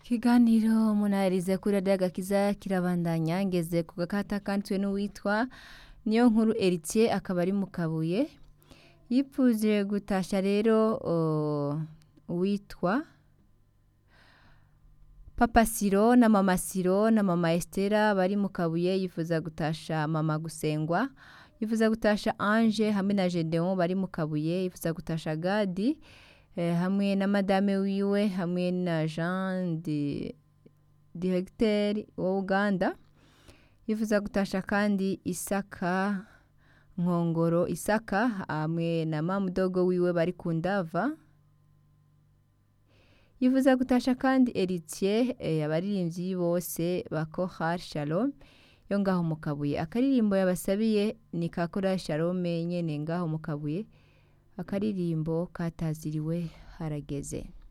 ikiganiro munaherize kuri radiyo agakiza kirabandanya ngeze ku gakata kanditswe n'uwitwa niyo nkuru eritiye akaba ari mu kabuye yipfuje gutasha rero uh, uwitwa papa siro na mama siro na mama estera bari mu kabuye yifuza gutasha mama gusengwa yifuza gutasha ange hamwe na gedeon bari mu kabuye yifuza gutasha gadi eh, hamwe na madame wiwe hamwe na jean de directeur wa uganda yifuza gutasha kandi isaka nkongoro isaka hamwe na mamudogo wiwe bari ku ndava yifuza gutasha kandi eritier eh, abaririmbyi bose ba kohar shalom yo ngaho mu kabuye akaririmbo yabasabiye ni ka kohar shalom nyene ngaho mu kabuye akaririmbo kataziriwe harageze